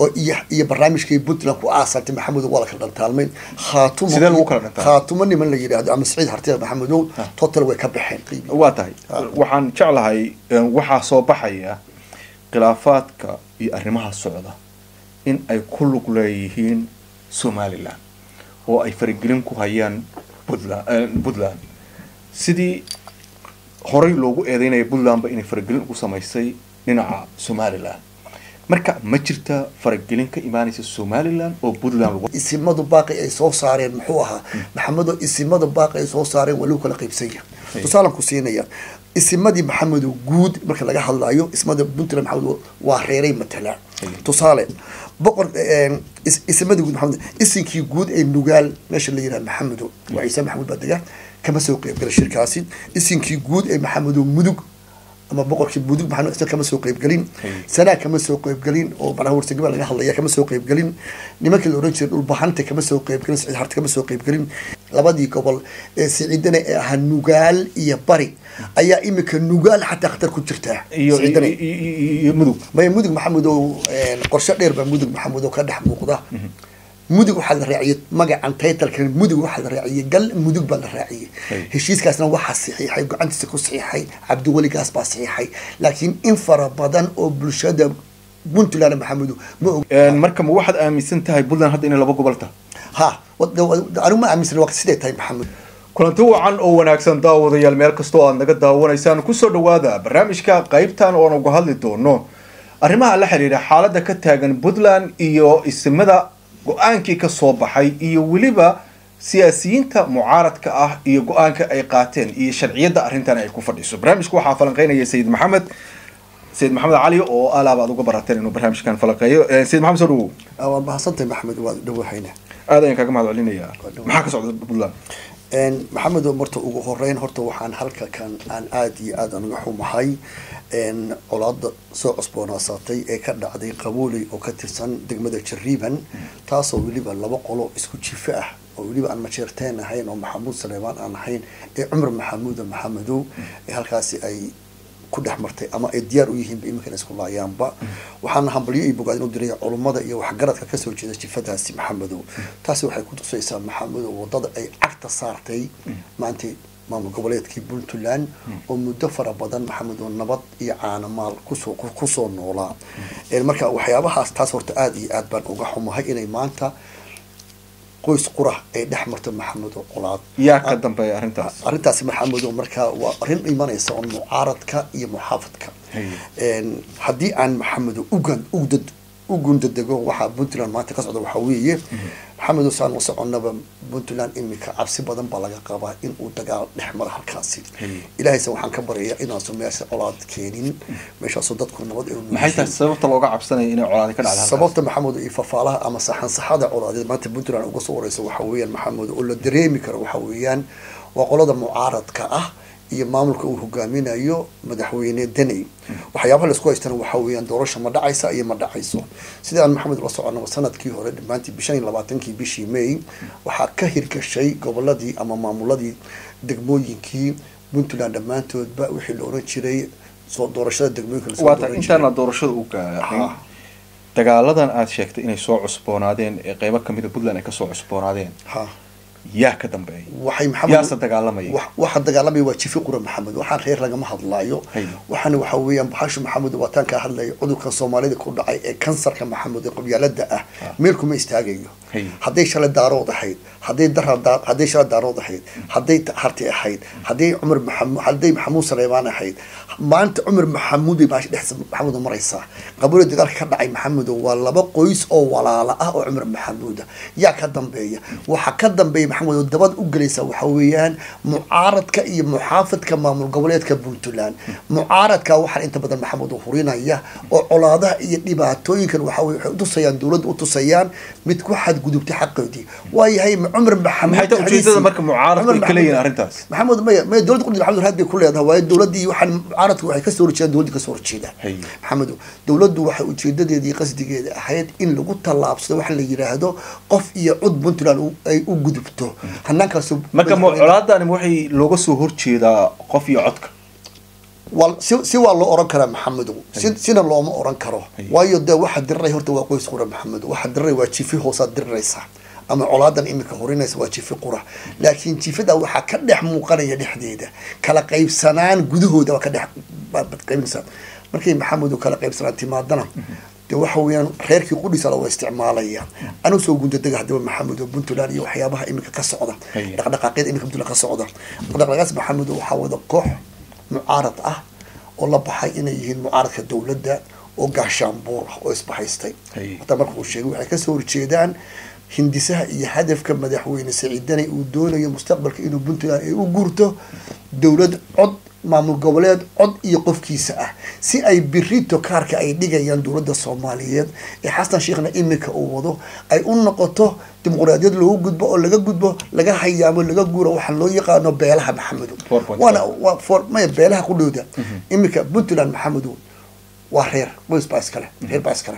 oo iyo iyo barnaamijkii puntland ku aasantay maxamedow waa la kala dhantaalmay khaatumo Sidee lagu kala dhantaalmay? khaatumo niman la yidhaahdo ama saciid hartiya maxamedow total way ka baxeen qiimi waa tahay waxaan jeclahay een, waxaa soo baxaya khilaafaadka iyo arrimaha socda in ay ku lug leeyihiin somalilan oo ay faragelin ku hayaan puntland eh, puntland sidii horey loogu eedeynaya puntlandba inay faragelin ugu samaysay dhinaca somalilan marka ma jirta faragelin ka imaanaysa somalilan oo puntland lagu isimadu baaqi ay soo saareen muxuu ahaa maxamedo isimada baaqi ay soo saareen waa lagu kala qaybsanya tusaalan ku siinaya isimadii maxamedo guud marka laga hadlayo ismada puntland maxamed waa reeray matalaan tusaale boqor een, is- isimadii guud maxamed isinkii guud ee nugaal meesha la yidhaha maxamedo waa ciise maxamuud baa dega kama soo qeybgala shirkaasi isinkii guud ee maxamedo mudug ama boqorkii mudug maxamed isna kama soo qeybgelin sanaa kama soo qeybgelin oo macnaha warsagaba laga hadlaya kama soo qeybgelin nimankii la oran jiray dhulbahanta kama soo qeybgelin siciid harta kama soo qeybgelin labadii gobol ee siciidana ee ahaa nugaal iyo bari ayaa imika nugaal xataa khatar ku jirtaa iyo Siciidana. iyo- iyo iyo mudug maya mudug maxamedow een, qorshe dheer baa mudug maxamedow ka dhex muuqda mudug waxaa la raaciyey magacan taytalkan mudug waxaa la raaciyey gal mudug baa la raaciyey Hey. heshiiskaasna waxaa saxiixay gacantiisa ku saxiixay cabdiweligaas baa saxiixay laakiin in fara badan oo bulshada puntland maxamedow ma og Een, marka ma waxaad aaminsan tahay puntland hadda inay laba gobol tahay ha wad- wad- anigu ma aaminsan waa siday tahay maxamed kulanti wacan oo wanaagsan daawadayaal meel kastoo aad naga daawanaysaan kusoo dhawaada barnaamijka qaybtan oon uga hadli doono arrimaha la xiriira xaaladda ka taagan puntland iyo isimada go-aankii ka soo baxay iyo weliba siyaasiyiinta mucaaradka ah iyo go-aanka ay qaateen iyo sharciyadda arrintan ay ku fadhiso barnaamijka waxaa falanqeynaya sayid maxamed sayid maxamed cali oo alaaba aad uga barateen inuu barnaamijkan falanqeeyo Eh, sayid maxamed soo dhawow Ah, waa mahadsantahay maxamed waa dhawahayna aad ayaan kaaga mahad celinayaa maxaa ka socda puntland Een, maxamed marta ugu horeyn horta waxaan halka kan aan aada iyo aada uga xumahay een, colaada soo cusboonaasatay ee ka dhacday qabooley oo ka tirsan degmada jariiban taasoo weliba laba qolo isku jife ah oo weliba aan majeerteen ahayn oo maxamuud saleebaan aan ahayn ee cumar maxamuuda maxamedow ee halkaasi ay ku dhex martay ama ay diyaar u yihiinba iminkana isku laayaanba waxaana hambalyo iyo bogaadin u diray culummada iyo waxgaradka kasoo jeeda jifadaasi maxamedow taasi waxay ku tusaysaa maxamedow wadada ay cagta saartay maanta maamul goboleedkii puntland oo muddo fara badan maxamedow nabad iyo caanamaal kusoo kusoo noolaa Een, marka waxyaabahaas taas horta aada iyo aad baan uga xumahay inay maanta qoys qura ay dhex marto maxamedow colaad yaa ka dambeeya arrintaas arrintaasi maxamedow markaa waa arrin imanaysa oo mucaaradka iyo muxaafadka Hey. Een, haddii aan maxamedow ugan ugdad u gundadego waxaa puntland maanta ka socda waxaa weeye maxamedow saan la soconnaba puntland imika cabsi badan baa laga qabaa in uu dagaal dhex mara halkaasi Hey. ilaahayse waxaan ka baryayaa inaasu meesha colaad keenin meeshaasoo dadku nabad ay u maxay tahay sababta looga cabsanaya inay colaadi ka dhacda halkaas? sababta maxamed iyo fafaalaha ama saxansaxada colaadeed maanta puntland uga soo wareysa waxa weeyaan maxamed oo la dareemi karo waxa weeyaan waa qolada mucaaradka ah iyo maamulka uu hogaaminayo madaxweyne deney waxyaabaha laisku haystana waxa weeyaan doorasha ma dhacaysa iyo ma dhacayso sida aan maxamed la soconaba sanadkii hore dhammaantii bishan iyo labaatankii bishii may waxaa ka hirgashay goboladii ama maamuladii degmooyinkii puntland dhammaantoodba wixii la oran jiray soo doorashada degmooyinka lasoo waata dooran jiray. intaana doorashada u gaarin Ha. dagaaladan aad sheegtay inay soo cusboonaadeen ee qeybo kamida puntland ay kasoo cusboonaadeen ha yaa ka dambeeya waxay maxamed yaase dagaalamaya wax- waxa dagaalamaya waa jifi qura maxamed waxaan reer lagama hadlaayo Hay. waxaana waxa weeyaan baxashu maxamed waataan kaa hadlaya cudurkan soomaalida ku dhacay ee kansarka maxamed ee qabyaalada ah meel kuma istaagayo Hay. hadday shalay daarood ahayd hadday dara daa- hadday shalay daarood ahayd hadday ta- harti ahayd hadday cumar maxamuud hadday maxamuud saleebaan ahayd maanta cumar maxamuud bay baashi dhex maxamuud maraysaa qabuula dagaalka ka dhacay maxamed waa laba qoys oo walaala ah oo cumar maxamuud ah yaa ka dambeeya waxa ka dambeeya maxamed oo dabad u gelaysa waxa weeyaan mucaaradka iyo muxaafadka maamul goboleedka puntland mucaaradka waxaa inta badan maxamed oo hurinaya oo colaadaha iyo dhibaatooyinkan waxa weye waxay utusayaan dowladda utusayaan mid ku xadgudubtay xaqoodii waayahay ma cumar maxamuud maxay tahay ujeedada marka mucaaradku ay Cumar ka leeyihiin Maxamuud- arrintaas maxamed maya maya dowladda qudus maxamed raad bay ku leedahay waayo dowladdii waxaan mucaaradku waxay kasoo horjeedaan dowladda kasoo horjeeda Hay. maxamed dowladdu waxay ujeedadeedii iyo qasdigeeda ahayd in lagu tallaabsado waxa la yidhaahdo qof iyo cud puntland u- ay u gudubto hanaankaas marka mu- colaadani waxay looga soo horjeedaa qof iyo codka waa si si waa loo oran karaa maxamedow si sina looma oran karo Haye. waayo dee waxa diriray horta waa qoys qura maxamedow waxa diriray waa jifi hoosaad diriraysa ama colaadan imika horinaysa waa jifi qura laakiin jifada waxaa ka dhex muuqanaya dhexdeeda kala qaybsanaan gudahooda waa ka dhex baad qaybinaysaa markay maxamedow kala qaybsanaan timaadana de waxa weeyaan reerkii qudhiisa la waa isticmaalaya anuu soo gundadaga hadaba maxamed oo puntland iyo waxyaabaha imika ka socda Haye. dhaqdhaqaaqyada imika puntland ka socda dhaqdhaqaaqaas maxamed oo waxaa wada koox mucaarad ah oo la baxay inay yihiin mucaaradka dowladda oo gaashaanbuur ah oo isbahaystay Haye. hataa marka uu sheegay waxay kasoo horjeedaan hindisaha iyo hadafka madaxweyne saciidani uu doonayo mustaqbalka inuu puntland ay u guurto dowlad cod maamul goboleed cod iyo qofkiisa ah si ay birito kaarka ay dhigayaan dowladda soomaaliyeed ee xasan sheekhna imika uu wado ay u noqoto dimuqraadiyad loogu gudbo oo laga gudbo laga hayaamo laga guuro waxaa loo yaqaano beelaha maxamedow 4.5. waana waa for maya beelaha qudhooda imika puntland maxamedow waa reer qoys baa iskale reer baa iskale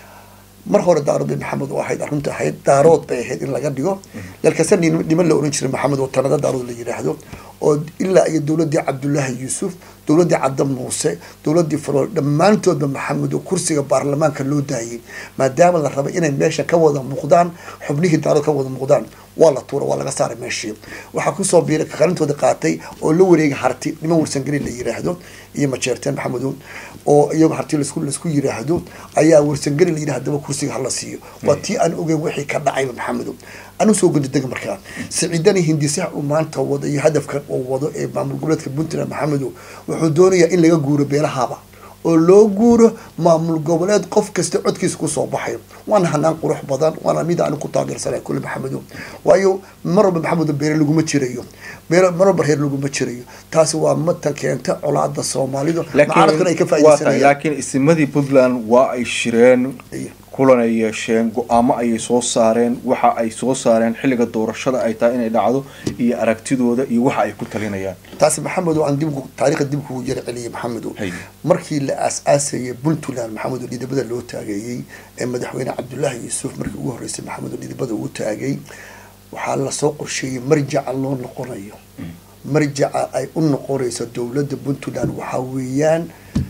mar hore daarood bay maxamed u ahayd arrinta ahayd daarood bay ahayd in laga dhigo lalkase nin- niman la oran jiray maxamed oo tanada daarood la yidhaahdo oo ilaa iyo dowladii cabdullaahi yuusuf dowladii cadda muuse dowladii farool dhammaantoodba maxamed oo kursiga baarlamaanka loo daayay maadaama la raba inay meesha ka wada muuqdaan xubnihii daarood ka wada muuqdaan waa la tuura waa laga saaray meeshii waxaa kusoo biiray kalintooda qaatay oo la wareegay harti niman warsangeli la yiraahdo iyo majeerteen maxamedow oo iyago harti lasku laisku yiraahdo ayaa warsangeli la yidhahdo hadaba kursiga hala siiyo waa tii aan ogeyn wixii ka dhacayba maxamedow anu soo gundadega markaa siciidani hindisaha uu maanta wado iyo hadafkan uu wado ee maamul goboleedka puntland maxamedow wuxuu doonayaa in laga guuro beelahaaba oo loo guuro maamul goboleed qof kasta codkiisa kusoo baxayo waana hanaan qurux badan waana mid aan ku taageersanay kulli maxamedow waayo mar walba maxamedow beere laguma jirayo beere mar walba reer laguma jirayo taasi waa mata keenta colaada soomaalidu mucaaradkuna ay ka laakiin waa tahay faaidaysanayaan laakiin isimadii puntland waa ay shireen Iyo. kulan ay yeesheen go-aamo ayay soo saareen waxa ay soo saareen xilliga doorashada ay tahay inay dhacdo iyo aragtidooda iyo waxa ay ku talinayaan taasi maxamedow aan dib ugu- taariikhda dib kugu yara celiyay maxamedow Hay. markii la aas-aasayay puntland maxamedow dhidibada loo taageeyey ee madaxweyne cabdullaahi yuusuf markii ugu horreysay maxamedow dhidibada uu taagay waxaa lasoo qorsheeyey marjaca loo noqonayo marjaca ay u noqonayso dowladda puntland waxaa weeyaan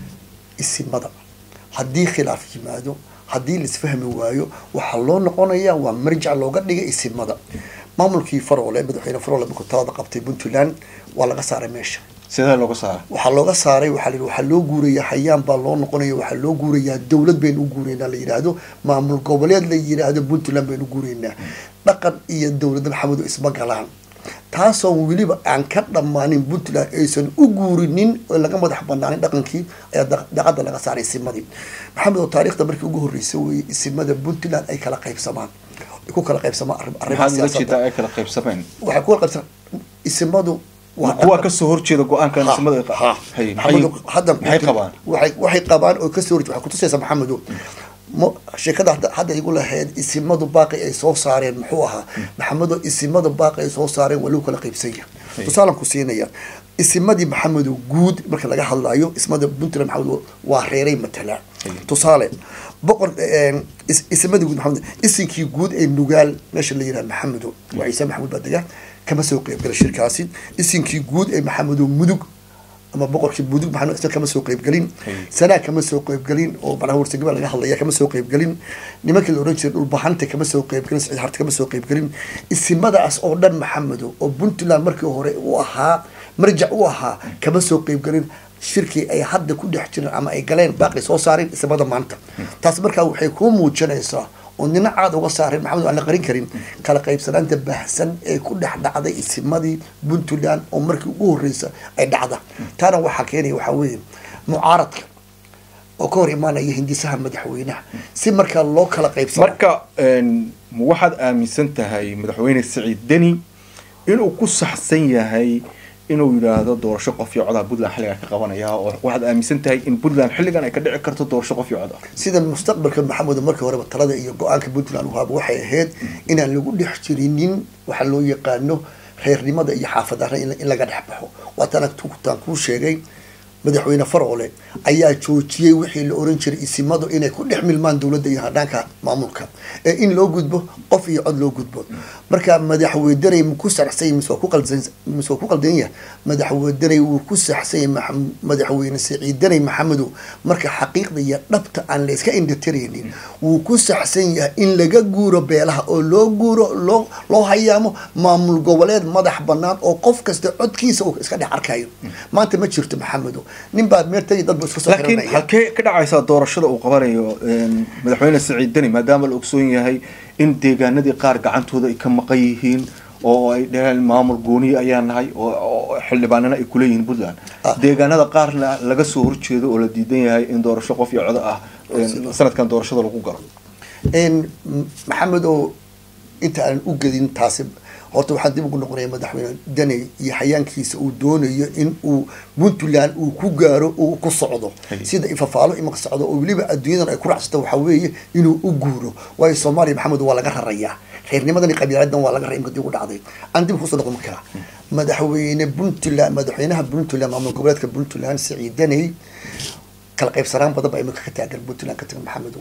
isimada haddii khilaaf yimaado haddii laisfahmi waayo waxaa loo noqonayaa waa marjac looga dhigay isimada maamulkii faroole madaxweyne faroole markuu talada qabtay puntland waa laga saaray meesha sidee looga saara waxaa looga saaray waxaa la yidhi waxaa loo guurayaa hayaan baa loo noqonaya waxaa loo guurayaa dowlad baynu u guuraynaa la yidhaahdo maamul goboleed la yidhaahdo puntland baynu u guuraynaa dhaqan iyo dowladda maxamedo isma galaan taasoo weliba aan ka dhammaanin puntland aysan u guurinin oo laga madax banaanin dhaqankii ayaa da- daqada laga saaray isimadii maxamed oo taariikhda markii ugu horreysay weeye isimada puntland ay kala qaybsamaan ay ku kala qaybsamaan arrim- arrimaha maxaad ula siyaasadda jeedaa ay kala qaybsameen waxay ku kala qaybsamaan isimadu waa kuwa kasoo horjeeda go-aankan Ha, isimada ay ha. qa- hay Maxamedow, maxay hadda maxay qabaan waxay waxay qabaan oo kasoo horjeed waxay kutusaysaa maxamedow mo sheekada hadda hadda igu lahayd isimadu baaqi ay soo saareen muxuu ahaa maxamedow isimadu baaqi ay soo saareen waa lagu kala qaybsan yahay tusaalan ku siinaya isimadii maxamedow guud marka laga hadlayo ismada puntland maxamedow waa reeray matalaan tusaale boqor een, is- isimadii guud maxamed isinkii guud ee nugaal meesha la yidhaha maxamedow waa ciise maxamuud baa dega kama soo qeybgala shirkaasi isinkii guud ee maxamedow mudug ama boqorkii mudug maxamed isna kama soo qeybgelin sanaa kama soo qeybgelin oo macnaha warsagaba laga hadlaya kama soo qeybgelin nimankii la oran jiray dhulbahanta kama soo qeybgelin saciid harta kama soo qeybgelin isimadaas oo dhan maxamedo oo puntland markii hore u ahaa marjac u ahaa kama soo qeybgelin shirkii ay hadda ku dhex jireen ama ay galeen baaqi soo saareen isimada maanta taas markaa waxay kuu muujinaysaa oo nina caad uga saareen maxamed aan la qarin karin kala qaybsanaanta baahsan ee ku dhex dhacday isimadii puntland oo markii ugu horreysa ay dhacda taana waxaa keenaya waxaa weeye mucaaradka oo ka hor imaanaya hindisaha madaxweynaha si markaa loo kala qaybsano marka een, ma waxaad aaminsan tahay madaxweyne siciid deni inuu ku saxsan yahay inuu yidhaahdo doorasho qof iyo codaa puntland xilligan ka qabanaya oo waxaad aaminsan tahay in puntland xilligan ay ka dhici karto doorasho qof iyo cod ah sida mustaqbalka maxamed markii horeba talada iyo go-aanka puntland uhaaba waxay ahayd inaan lagu dhex jirinin waxa loo yaqaano reernimada iyo xaafadara in in laga dhex baxo waataan taan kuu sheegay madaxweyne farole ayaa joojiyey wixii la oran jiray isimadu inay ku dhex milmaan dowladda iyo hadhaanka maamulka ee in loo gudbo qof iyo cod loo gudbo marka madaxweydanay ku saxsay mise waa ku qaldan mise waa ku qaldan yahay madaxweydanay wuu ku saxsay madaxweyne siciidanay maxamedow marka xaqiiqda iyo dhabta aan la iska indhatiraynin wuu ku saxsan yahay in laga guuro beelaha oo loo guuro loo loo hayaamo maamul goboleed madax banaan oo qof kasta codkiisa uu iska dhex arkayo maanta ma jirto maxamedow nin baa meertay dad ba iska soo laakiin xiranaya halkee ka dhacaysaa doorashada uu qabanayo madaxweyne siciid deni maadaama la ogsoon yahay in deegaanadii qaar gacantooda ay ka maqan yihiin oo ay dhaheen maamul gooniye ayaa nahay oo oo xildhibaanana ay kuleeyihiin puntland Ah. deegaanada qaarna laga soo horjeedo oo la diidan yahay in doorasho qof iyo codo ah een, sanadkan doorashada lagu galo n maxamed oo inta aanan u gedin taasi horta waxaan dib ugu noqonaya madaxweyne daney iyo xayaankiisa uu doonayo in uu puntland uu ku gaaro uu ku socdo Hay. sida ifafaalo imaka socdo oo weliba adduunyadan ay ku racsato waxaa weeye inuu u guuro waayo soomaaliya maxamed waa laga rarayaa reernimadan iyo qabiiladan waa laga raray imka dib ugu dhacday aan dib kusoo noqon karaa madaxweyne puntland madaxweynaha puntland maamul goboleedka puntland siciid daney kala qaybsanaan badan baa imika ka taagan puntland ka tagan maxamedow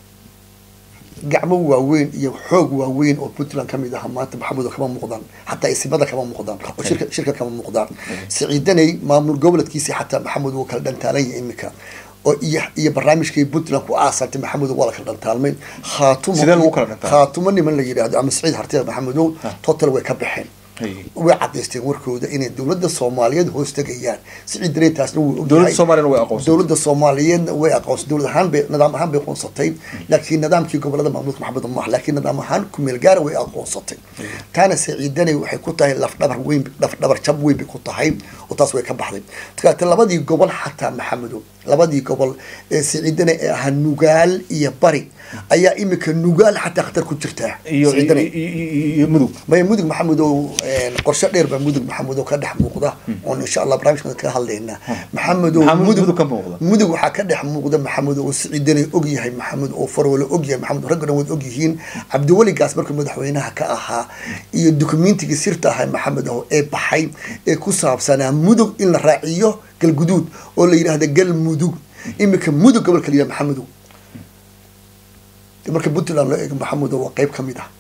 gacmo waaweyn iyo xoog waaweyn oo puntland kamid aha maanta maxamedo kama muuqdaan xataa isimada kama muuqdaan oo shirka shirka kama muuqdaan siciidanay maamul goboleedkiisi xataa maxamed wuu kala dhantaalan yahay imika oo iyo iyo barnaamijkii puntland ku aasantay maxamed waa la kala dhantaalmay khaatumo Sidee lagu kala dhantaalmay? khaatumo niman la yidhaahdo ama siciid hartida maxamedow total way ka baxeen Hay. way cadaysteen warkooda inay dowladda soomaaliyeed hoos tegayaan siciid danay taasna wuu ogyahay dowladda soomaaliyana way aqoonsatay dowladda soomaaliyeedna way aqoonsatay dowlad ahaan bay nidaam ahaan bay aqoonsatay laakiin nidaamkii gobolada maamulka maxamed maaha laakiin nidaam ahaan kumeel gaara way aqoonsatay taana siciidanay waxay ku tahay lafdhabar weyn lafdhabar jab weyn bay ku tahay oo taas way ka baxday markaate labadii gobol xataa maxamedo labadii gobol ee siciidanay ee ahaa nugaal iyo bari ayaa imika nugaal xataa khatar ku jirtaa iyo Siciidanay. iyo- iyo iyo mudug maya mudug maxamedow qorshe dheer baa mudug maxamedow ka dhex muuqda oon insha allah barnaamijkan kaga hadlaynaa maxamedow Maxaa mudug ka muuqda? mudug waxaa ka dhex muuqda maxamed oo siciidanay og yahay maxamed oo farwale og yahay maxamed ragga dhan waad og yihiin cabdiweligaas markuu madaxweynaha ka ahaa iyo dukumeentigii sirta ahaa maxamed oo ee baxay ee ku saabsanaa mudug in la raaciyo galguduud oo la yidhaahda galmudug imika mudug gobolka la yidhaha maxamedow marka puntland loo eego maxamedow waa qayb ka mid ah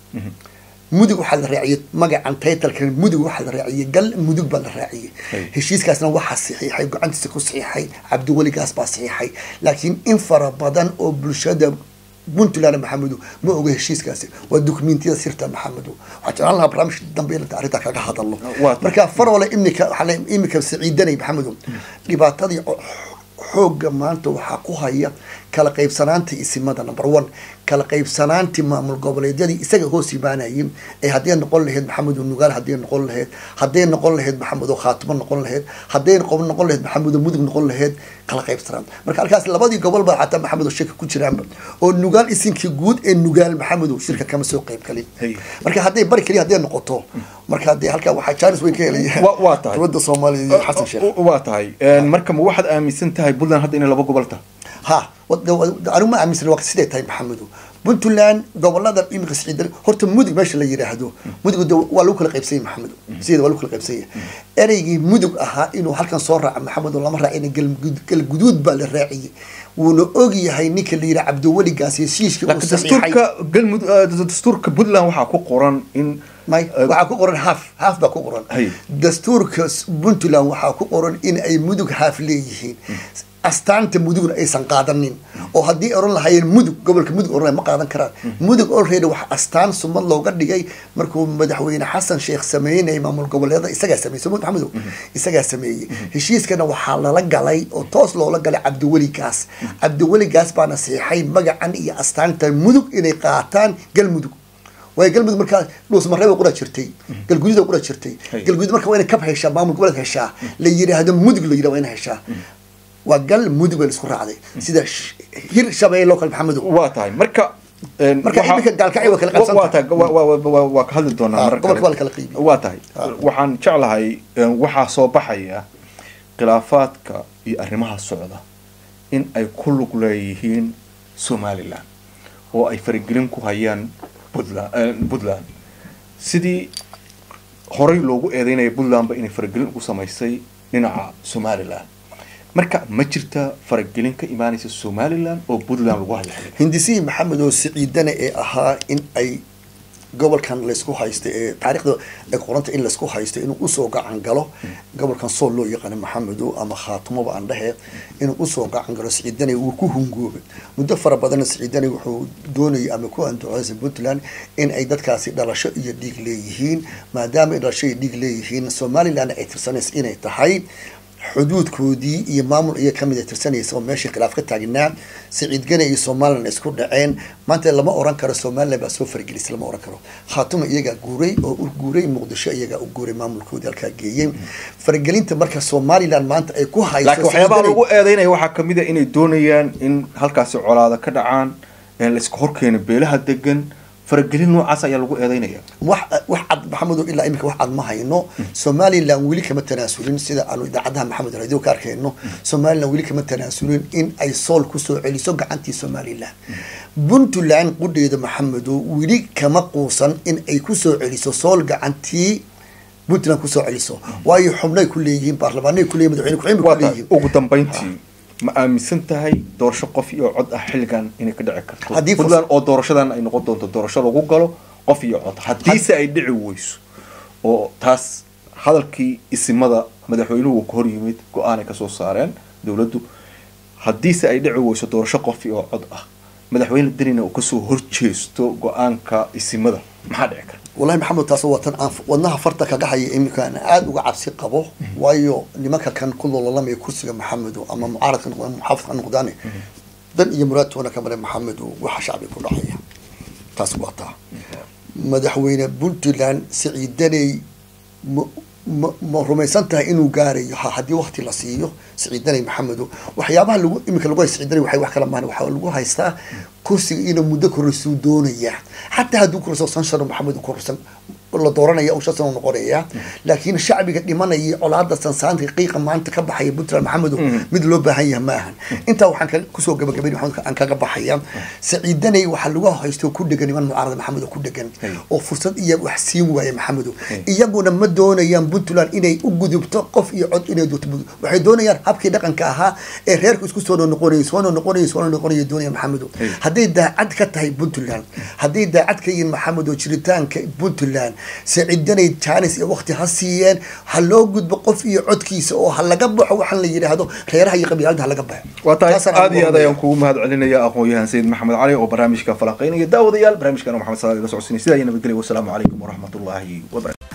mudug waxaa la raaciyey magacan taytalkan mudug waxaa la raaciyey gal mudug baa la raaciyey Hey. heshiiskaasna waxaa saxiixay gacantiisa ku saxiixay cabdiweligaas baa saxiixay laakiin in fara badan oo bulshada puntland maxamedu ma oga heshiiskaasi waa dukumentiyada sirta maxamedu waxaa jeclaan lahaa barnaamijka dambe in arrintaa kaga hadalno Waa- marka farole imika waxaa la imika siciidanay maxamedu dhibaatadii o- xoogga maanta waxaa ku haya kala qaybsanaanta isimada number one kala qaybsanaantii maamul goboleedyadii isaga hoos imaanayay ee hadday noqon lahayd maxamedo nugaal hadday noqon lahayd hadday noqon lahayd maxamedo khaatimo noqon lahayd hadday noqon noqon lahayd maxamedo mudug noqon lahayd kala qaybsanaan marka halkaas labadii gobol baa xataa maxamedo shirka ku jiraanba oo nugaal isinkii guud ee nugaal maxamedo shirka kama soo qayb galin Hey. marka hadday bari keliya hadday noqoto marka hadee halkaa waxaa jaanis weyn ka helaya Wa- waa tahay. dowladda soomaaliya iyo xasan sheekh waa tahay marka ma waxaad aaminsan tahay puntland hadda inay laba gobol tahay ha anigu ma aaminsan waa siday tahay maxamedo puntland gobolada imika siciidan horta mudug meesha la yidhaahdo mudug de waa lagu kala qaybsanya maxamedo sideeda waa lagu kala qaybsanya ereygii mudug ahaa inuu halkan soo raaca maxamedo lama raacin galgud- galguduud baa la raaciyey wuuna og yahay ninka la yidhaha cabdiweligaas heshiiskii uu laakiin saxiixay dastuurka galmudug eh, dastuurka puntland waxaa ku qoran in may eh, waxaa ku qoran haaf haaf baa ku qoran Hay. dastuurka s- puntland waxaa ku qoran in ay mudug haaf leeyihiin astaanta mudugna aysan qaadanin oo haddii oran lahaayeen mudug gobolka mudug oran lahayen ma qaadan karaan mudug already waxa astaan sumad looga dhigay markuu madaxweyne xasan sheekh sameynayay maamul goboleeda isagaa sameeyey sumad maxamedow isagaa sameeyey heshiiskana waxaa lala galay oo toos loola galay cabdiweligaas cabdiweligaas baana siixay magacan iyo astaanta mudug inay qaataan galmudug waayo galmudug markaa dhuusmaree qura jirtay galguduud qura jirtay Hay. galguduud marka waa inay kab heshaa maamul goboleed heshaa la yidhaahdo mudug la yidhah waa inay heshaa waa gal mudug bay la isku raacday sida sh- hir shabeelle oo kale maxamedow waa tahay marka een, Marka waxa- iminka gaalkacyo waa kala wa- qabsan waa tahay wa- wa- wa- wa- waa ka hadli doonaa Ah, marar gobolka kale. waa la kala qiibiyey. waa tahay Ah. waxaan jeclahay een, waxaa soo baxaya khilaafaadka iyo arrimaha socda in ay ku lug leeyihiin somaliland oo ay faragelin ku hayaan puntland een, puntland sidii horey loogu eedeynaya puntlandba inay faragelin ugu samaysay dhinaca somaliland marka ma jirta faragelin ka imaanaysa somalilan oo puntland lagu hayo hindisihii maxamed oo siciidana ee ahaa in ay gobolkan laysku haysta ee taariikhda ay qoranta in laysku haysto inuu usoo gacan galo gobolkan sool loo yaqaano maxamedo ama khaatumaba aan dhehe inuu usoo gacan galo siciidana wuu ku hungoobay muddo fara badanna siciidana wuxuu doonayay ama ku anduceysa puntland in ay dadkaasi dhalasho iyo dhiig leeyihiin maadaama ay dhalasho iyo dhiig leeyihiin somaliland ay tirsanaysa inay tahay xuduudkoodii iyo maamul iya kamid a tirsanaysa oo meeshii khilaaf ka taagnaa siciid gane iyo somalilan isku dhaceen maanta lama oran karo somalilan baa soo fargelisay lama oran karo khaatuma iyagaa guuray oo u guuray muqdisho iyagaa u guuray maamulkoodii halkaa geeyey faragelinta marka somalilan maanta ay ku hayso laakiin waxyaabaha lagu eedeynaya waxaa kamid a inay doonayaan in halkaasi colaada ka dhacaan layska horkeeno beelaha degan faragelin noocaas ayaa lagu eedeynaya wax wax cad maxamedo ilaa imika wax cad ma hayno somalilan weli kama tanaasulin sida aanu idaacadaha maxamed radio ka arkayno somalilan weli kama tanaasulin in ay sool kusoo celiso gacantii somalilan puntland qudheeda maxamedo weli kama quusan in ay kusoo celiso sool gacantii puntland kusoo celiso waayo xubnay ku leeyihiin baarlamaanay kuleyihin madaxweyne ku-xigeen bay kuleeyihiin ugu dambeyntii ma aaminsan tahay doorasho qof iyo cod ah xilligan inay ka dhici karto Haddii puntland oo doorashadan ay noqon doonto doorasho lagu galo qof iyo cod haddiise ay dhici weyso oo taas hadalkii isimada madaxweynuhu ka hor yimid go-aan ay kasoo saareen dowladdu haddiise ay dhici weyso doorasho qof iyo cod ah madaxweyne denina uu kasoo horjeesto go-aanka isimada maxaa dhici kara wallahi maxamed taas waa tan aan wadnaha farta kaga haya iminka aan aada uga cabsi qabo waayo nimanka kan ku lololamaya kursiga maxamedo ama mucaaradka noqdaan muxaafidka ha noqdaane dan iyo muraadtoona ka male maxamedo waxa shacbi ku dhacaya taas waa taa madaxweyne puntland siciidaney ma ma ma rumaysan tahay inuu gaarayo ha haddii wakti la siiyo siciidaney maxamedo waxyaabaha lagu iminka lagu haysta siciidaney waxay wax kala mahan waxaa lagu haystaa kursiga inuu muddo korosuu doonaya xataa hadduu korso san sharo maxamed korsan la dooranaya uu shan sano noqonaya laakiin shacbiga dhimanaya colaada sansaanka qiiqa maanta ka baxaya puntland maxamedo mid loo baahan yahay ma ahan intaa waxaan ka kusoo gabagabay maxamed aan kaga baxaya saciidanay waxaa lagu haysto ku dhegan niman mucaarada maxamed oo ku dhegan oo fursad iyo wax siin waaya maxamedo iyaguna ma doonayaan puntland inay u gudubto qof iyo cod inay doonto waxay doonayaan habkii dhaqanka ahaa ee reerku isku soo noqonayay soo noqonayay soo noqonayay doonaya maxamedo hadday daacad ka tahay puntland hadday daacad ka yihiin maxamed oo jiritaanka puntland saciidanay jaanis iyo wakti ha siiyeen ha loo gudbo qof iyo codkiisa oo ha laga baxo waxaan la yidhaahdo reeraha iyo qabiilada ha laga baxo waa tahay Taasaan aada iyo aad ugu ayaan kugu mahad celinaya aqoon-yahan sayid maxamed cali oo barnaamijka falanqeynaya daawadayaal barnaamijkan maxamed salaad iga socodsiinay sidaa iyo nabadgelya wasalaamu calaykum waraxmatullaahi wabarakatu